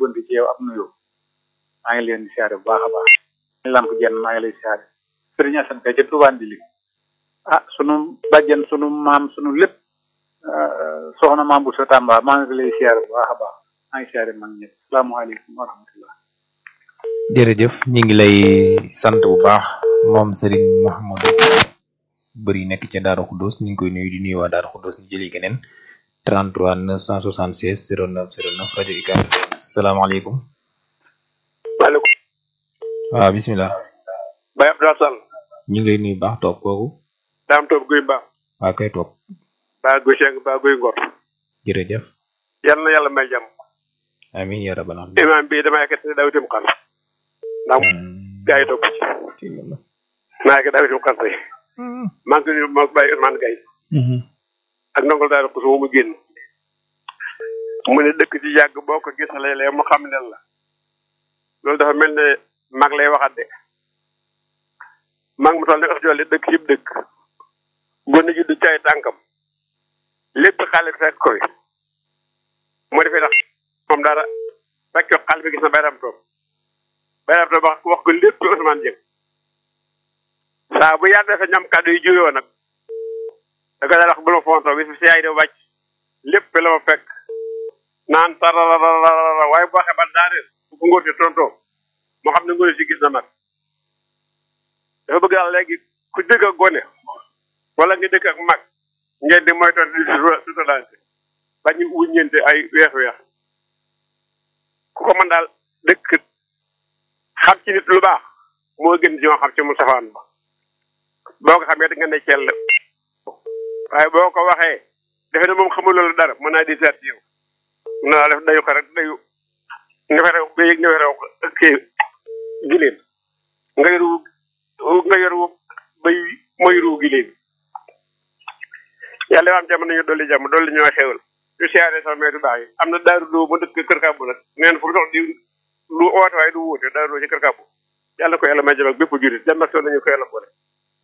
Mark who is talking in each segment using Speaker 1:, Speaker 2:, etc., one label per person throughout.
Speaker 1: yóbbante ci yow ab nuyoo maa ngi leen di siyaare bu baax a baax lamp jenn maa ngi lay siyaare sëriñ Assane Ka ca Touba Ndili ah sunu bàjjen sunu maam sunu lépp soxna maam bu sa Tamba maa ngi lay siyaare bu baax a baax maa ngi siyaare mag ñëpp salaamaaleykum wa rahmatullah
Speaker 2: jërëjëf ñu ngi lay sant bu baax moom Serigne Mouhamadou bëri nekk ca Daaru Xuddoos ñu ngi koy nuyu di nuyu waa Daaru Xuddoos ñu jëli keneen 33 976 09 09 rajo UCAB salaamaaleykum.
Speaker 3: maaleykum.
Speaker 2: waaw bisimilah.
Speaker 3: Baye Abdoulaye Sall.
Speaker 2: ñu ngi lay nuyu baax toog kooku.
Speaker 3: daam toog guy mbaax.
Speaker 2: waa kay toog.
Speaker 3: baa guy seng baa guy ngor.
Speaker 2: jërëjëf.
Speaker 3: yal na yàlla may jàmm.
Speaker 2: amiin yaa rabbal aalamiin.
Speaker 3: imaam bi dama yëkkati ne dawitum xar. ndax gaa yi topp ci. maa yëkkati dawitum xar tey. maa ngi nuyu maa bàyyi Ousmane Gaye. ak ndongol daal ko su mu génn. mu ne dëkk ci yàgg boo ko gisalee lee mu xam leen la. loolu dafa mel ne mag lay waxat de. mag mu toll ne ëf jolle dëkk yëpp dëkk. gone ji du caay tànkam. lépp xale bi fekk ko fi. moo defee tax moom dara fekk xale bi gis na bayram toog. bayram toog wax wax ko lépp Ousmane Dieng. saa bu yàlla defee ñam kàddu yi juyoo nag. da ko daal wax bu ma fontoo bi si yaay de wàcc. lépp la ma fekk. naan tararararara waaye boo xebal daaneel bu ko ngóor si tontoo moo xam ne ngóor si gis na mag. dafa bëgg daal léegi ku dëkk ak gone wala nga dëkk ak mag ngeen di moytoon di sutalante bañu wuññente ay weex weex ku ko mën daal dëkk xam ci nit lu baax moo gën ci ñoo xam ci mu safaan ba boo ko xamee da nga ne cell waaye boo ko waxee defe ne moom xamul loolu dara mën naa di seet yow mën naa def dayu ko rek dayu neferew ba yëg neferew kii gileen nga yoru nga yoru bay mooy ruu gileen yàlla yoo am jàmm nañu dolli jàmm dolli ñoo xewal ñu siyaare sama meetu baax yi am na daaru doo mu dëkk kër kàbbu nag neen fu mu dox di lu oote waaye du wuute daaru doo ci kër kàbbu yàlla ko yàlla may jëm ak bépp jurit jàmm ak nañu ko yàlla boole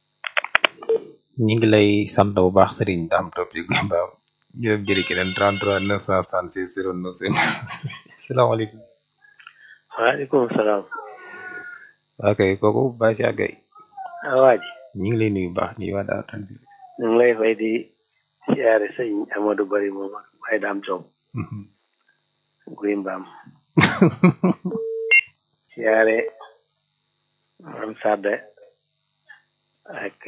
Speaker 2: ñu ngi lay sant bu baax Serigne Dame Top yi Gumba ñu dem jëli keneen 33 966 09 salaamaaleykum.
Speaker 4: waaleykum salaam.
Speaker 2: ok kooku Baye Cheikh Gueye.
Speaker 4: waa ji.
Speaker 2: ñu ngi lay nuyu bu baax nii waa Daaru Tanzil.
Speaker 4: ñu ngi lay fay di siyaare sëñ Amadou Bari moom ak Baye Dame Top. guy mbaam. siyaare maam Sadde ak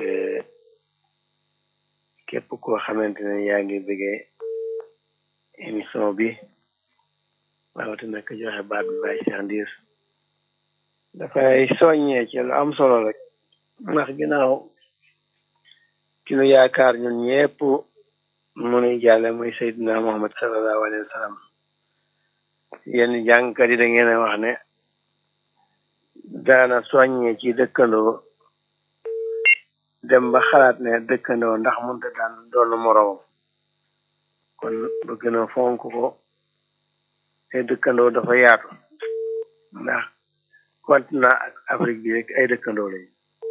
Speaker 4: képp koo xamante ne yaa ngi bëggee émission bi rawatina ko joxe baat bi Baye Cheikh Ndiir dafay soññee ci lu am solo rek ndax ginnaaw ki nu yaakaar ñun ñëpp mu nuy jàlle muy Seydina Muhammad sallallahu alayhi wa sallam yenn jàngkat yi da ngeen a wax ne daana soññee ci dëkkandoo dem ba xalaat ne dëkkandoo ndax mënta daan doon moroomam kon bu gën a fonk ko te dëkkandoo dafa yaatu ndax continent ak Afrique bi rek ay dëkkandoo lañu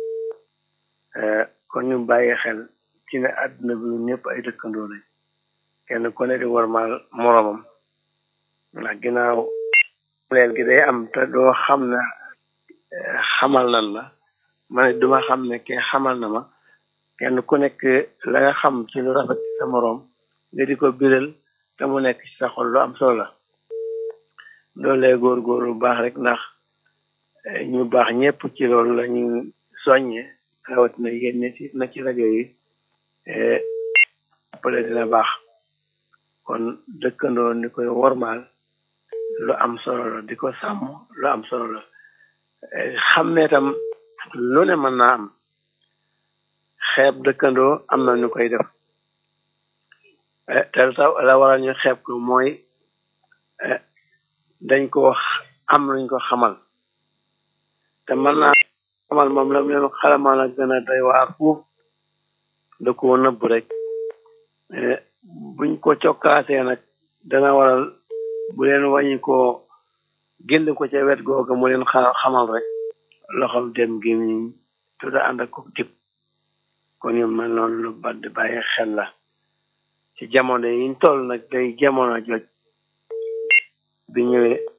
Speaker 4: kon ñu bàyyi xel ci ne àdduna bi ñëpp ay dëkkandoo lañ kenn ku ne di warmaal moroomam ndax ginnaaw leel gi day am te doo xam ne xamal nan la ma ne duma xam ne ke xamal na ma kenn ku nekk la nga xam ci lu rafet sa moroom nga di ko biral te mu nekk ci sa xol lu am solo la loolee góor-góor lu baax rek ndax ñu baax ñëpp ci loolu la ñu soññe rawatina yéen ne ci na ci rajo yi appale dina baax kon dëkkandoo ni koy wormaal lu am solo la di ko sàmm lu am solo la xam ne tam lu ne mën naa am xeeb dëkkandoo am na ñu koy def te la waral ñu xeeb ko mooy dañ ko am luñ ko xamal te mën naa xamal moom la mu leen xalamal a gën a doy waar fuuf da koo nëbb rek buñ ko cokkaasee nag dana waral bu leen wàññi ko génn ko ca wet googa mu leen xamal rek loxol dem gi ñu tudda ànd ak ko tip kon yu mel noonu lu bat di bàyyi xel la ci jamono yiñ toll nag day jamono joj bi ñëwee